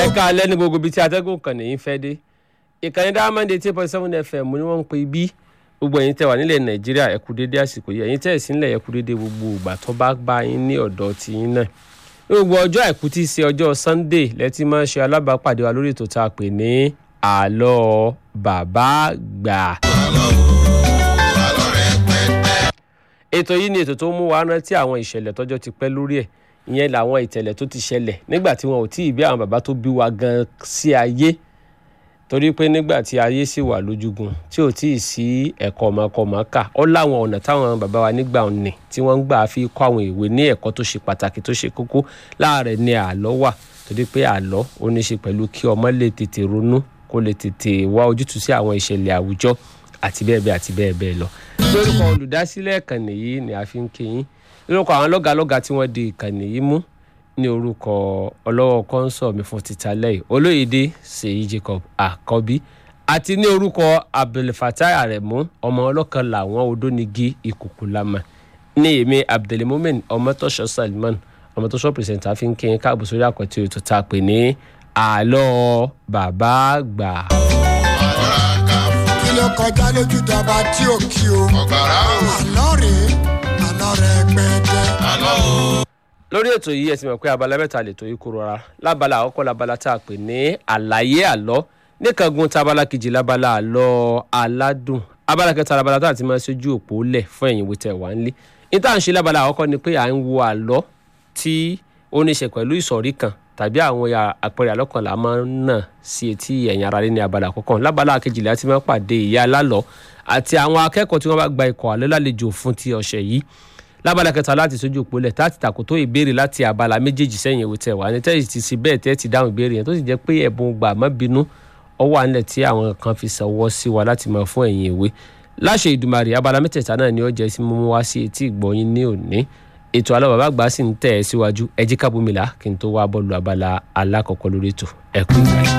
ẹ̀ka alẹ́ ní gbogbo ibi tí atẹ́gùn kan nìyí fẹ́ dé ìkànnì diamond eighty point seven fm ni wọ́n ń pe bí gbogbo ẹ̀yin tẹ́ wà nílẹ̀ nàìjíríà ẹ kú dédé àsìkò yìí ẹ̀yin tẹ́ ẹ̀ sí nílẹ̀ ẹ kú dédé gbogbo ìgbà tó bá bá yín ní ọ̀dọ̀ tí yín náà ní gbogbo ọjọ́ àìkú tí í ṣe ọjọ́ sunday lẹ́tí máa ń ṣe alábàápàdé wa lórí ètò tá a pè ní àlọ́ bàbá gbà. ètò yìí ni ètò tó mú wa rántí àwọn ìṣẹ̀lẹ̀ tọ́jọ́ ti pẹ́ lórí ẹ̀ ìyẹn làwọn ìtẹ̀lẹ̀ tó ti ṣẹlẹ̀ nígbà tí wọn ò tí ì bí àwọn bàbá tó bí wa gan sí ayé torí pé nígbà tí ayé sì wà lójúgun tí ò tí ì sí ẹ̀kọ́ ọmọkọ̀mọ́kà ó láwọn ọ̀nà táwọn bàbá wa nígbà òní tí wọ́n ń gbà fi kọ́ àwọn ìwé ní ẹ̀kọ́ tó ṣe pàtàkì tó ṣe kókó láàrẹ̀ ni àlọ́ wà torí pé àlọ́ ó ní í ṣe pẹ̀lú kí ọmọ lè tètè ronú kó lè tètè wá ojútùú sí àwọn ìṣẹ̀lẹ̀ àwùjọ àti bẹ́ẹ̀ bẹ́ẹ̀ àti bẹ́ẹ̀ bẹ́ẹ̀ lọ. lórúkọ olùdásílẹ̀ ìkànnì yìí ni a fi ń kéyìn lórúkọ àwọn lọ́gàlọ́gà tí wọ́n di ìkànnì yìí mú ní orúkọ ọlọ́wọ́ kọ́ńsọ̀ mi fún títa lẹ́yìn olóyèdè ṣèyí jacob àkọ́bí àti ní orúkọ abdulfatai aremu ọmọ ọlọ́kan làwọn odónigi ìkùkù lamọ ní èmi abdulmumin ọmọtọ́ṣọ salman ọmọtọ́ṣọ pírẹsẹ̀ntà fi ń kí n káàbọ̀ sórí àkọ́tì ètò tá a pè ní àlọ́ bàbá àgbà. kí ló kọjá lójú dọba tí ò kí o. ọ̀gbàrá o. àlọ́ rèé àlọ́ rẹ̀ gbẹ̀dẹ̀. àlọ́ o. lórí ètò yìí ẹ ti mọ̀ pé abala mẹ́ta lè tó yí kúrò rárá lábala àkọ́kọ́ labala tá a pè ní àlàyé àlọ́ níkàngun tábala kejì labala àlọ́ aládùn abala kẹta labala tá a ti máa ṣojú òpó lẹ̀ fún ẹ̀yin ìwé tẹ̀ wá nílé ní tá à ń ṣe labala àkọ́kọ́ ni pé à ń wo àlọ́ tí ó ní ṣe pẹ̀lú ìsọ̀rí kan tàbí àwọn àpẹẹrẹ àlọ́ kan là máa ń nà sí etí ẹ̀yin ara lé ní abala àkọ́kọ́ labala kejì la ti máa pàdé ìyá alálọ́ àti àwọn akẹ́kọ̀ọ́ tí wọ́n bá gba ikọ̀ àlọ́ lálejò fún ti ọ̀sẹ̀ yìí lábala kẹta láti sójú òpólẹ̀ tá a ti tàkótó ìbéèrè láti abala méjèèjì sẹ́yìn ìwé tẹ̀ wá ní tẹ́yì ti sí bẹ́ẹ̀ tẹ́ ti dáhùn ìbéèrè yẹn tó sì jẹ́ pé ẹ̀bùn gbà má bínú ọwọ́ àńlẹ̀ tí àwọn kan fi ṣọwọ́ sí wa láti máa fún ẹ̀yìn ìwé láṣẹ ìdùmarè abala mẹ́tẹ̀ẹ̀ta náà ni ó jẹ́ sí mímú wá sí etí ìgbọ̀nyín ní òní ètò àlọ́ bàbá àgbà sì ń tẹ̀ ẹ́ síwájú ẹjí kábùmílà kí n tó wá bọ́ọ̀lù abala alákọ̀ọ́kọ́ lórí ètò ẹ̀kú ìgbà